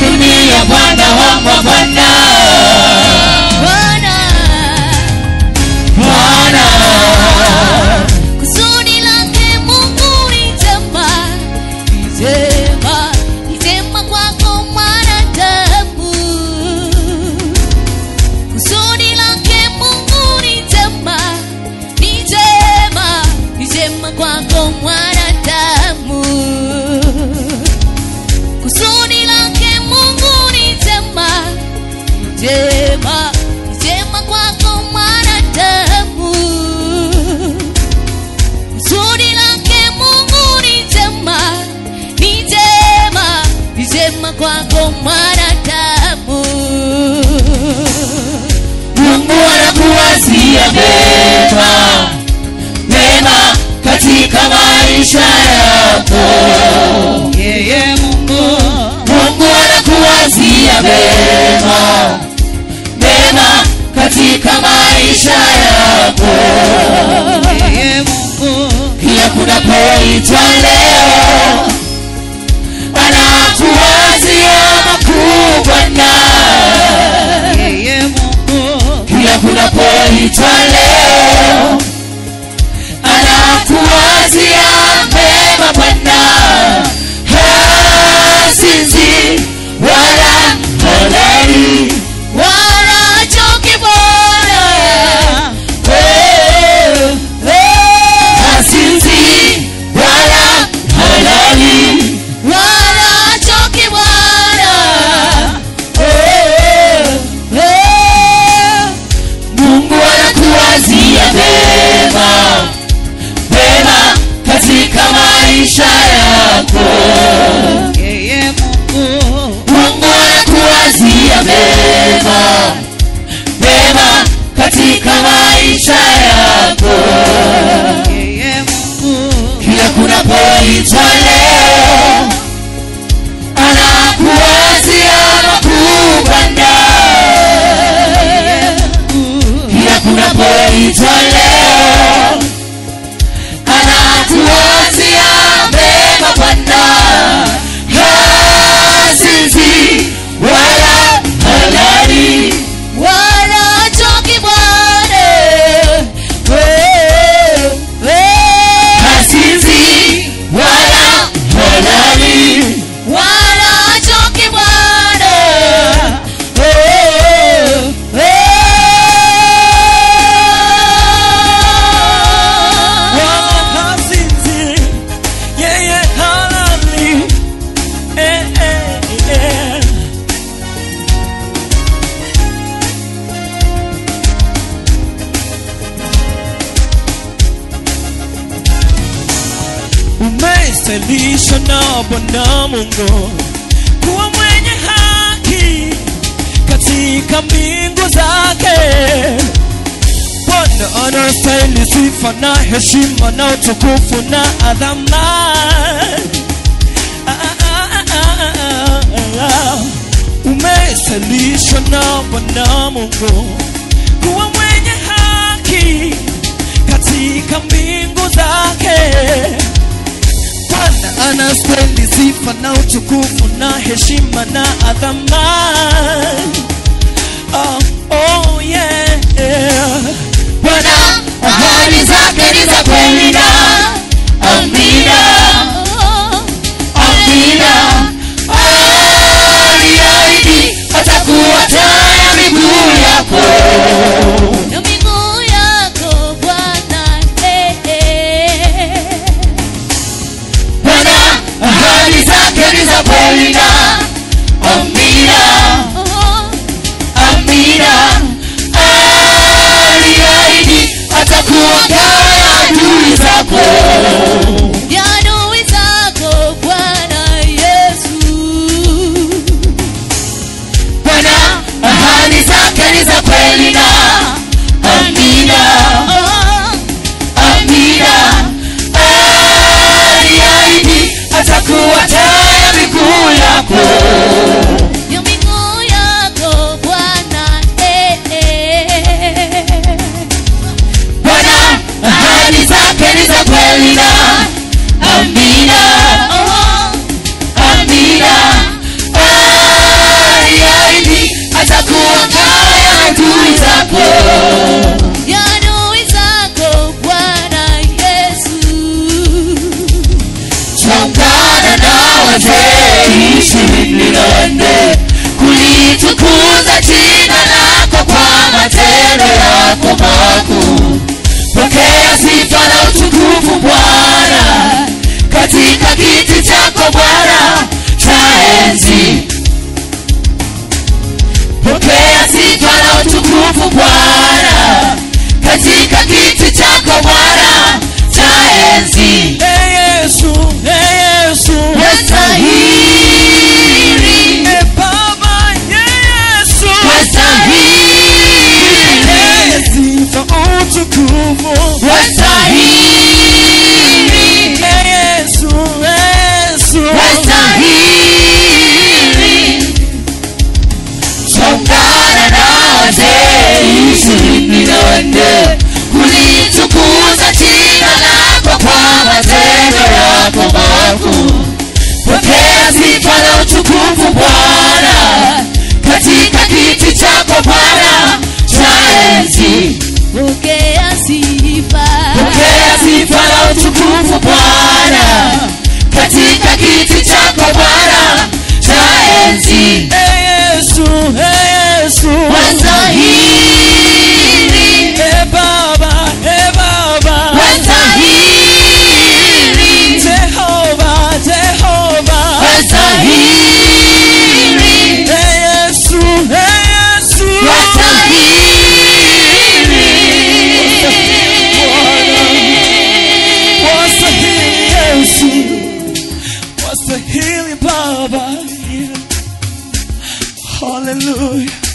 dunia Bwana wa mabwana Bwana, Bwana kusudi lake Mungu ni jema, ni jema, ni jema kwako mwanadamu. Kusudi lake Mungu ni jema, ni jema, ni jema kwako mwanadamu. Kusudi lake Mungu ni jema, ni jema, ni jema kwako mwanadamu. Kusudi lake Mungu ni jema, ni jema, ni jema kwako mwanadamu. Mungu anakuwazia mema mema katika maisha yako yeye Mungu Mungu anakuwazia mema mema katika maisha yako yeye Mungu kila kunapoitwa leo anakuwazia makuu Bwana yeye Mungu kila kunapoitwa leo anakuwazia mema Bwana hasinzi wala halali Wala choki Bwana, hasinzi wala halali wala choki Bwana. Mungu anakuwazia mema mema katika maisha yako yeye Mungu Mungu anakuwazia mema mema katika maisha yako yeye Mungu kila kunapoitwa leo anakuwazia makuu Bwana kila kunapoitwa leo anakuwazia mema Bwana hasinzi wala halali Wala choki Bwana. hasinzi wala halali Wala choki Bwana. wakazinzi yeye halali eh, eh, eh. umestalisha na Bwana Mungu kuwa mwenye haki katika mbingu zake. Bwana anastahili sifa na heshima na utukufu na adhama. Ah, ah, ah, ah, ah, ah. Umesalishwa na Bwana Mungu kuwa mwenye haki katika mbingu zake. Bwana anastahili sifa na utukufu na heshima na adhama. Oh, oh yeah, yeah. Bwana ahadi zake ni za kweli na amina amina aliahidi atakuwa taa ya miguu yako Na miguu yako Bwana, eh, eh. Bwana ahadi zake ni za kweli na amina Oh, amina aliahidi atakuwa taa ya adui zako ya adui zako Bwana Yesu. Bwana ahadi zake ni za kweli na amina Oh, amina aliahidi atakuwa taa ya miguu yako ya miguu yako Bwana, eh, eh. Bwana ahadi zake ni za kweli na amina Oh, amina chako Bwana chaenzi. Pokea sifa na utukufu Bwana katika kiti chako Bwana chaenzi. Ee Yesu, Ee Yesu. Wastahili, Ee Baba, Yesu. wastahili, Ee sifa utukufu. wastahili, Ee Yesu, Yesu. wastahili. Ungana na wazee ishirini na wanne kulitukuza jina lako kwa matendo yako makuu. Pokea sifa na utukufu Bwana katika kiti chako Bwana cha enzi. pokea sifa Pokea sifa na utukufu Bwana katika kiti chako Bwana cha enzi. Ee Yesu, Ee Yesu. Wastahili, Ee Baba, Ee Baba. wastahili, Jehova, Jehova. wastahili, Ee Yesu, Ee Yesu. wastahili. Wastahili Yesu. Wastahili Baba. Hallelujah.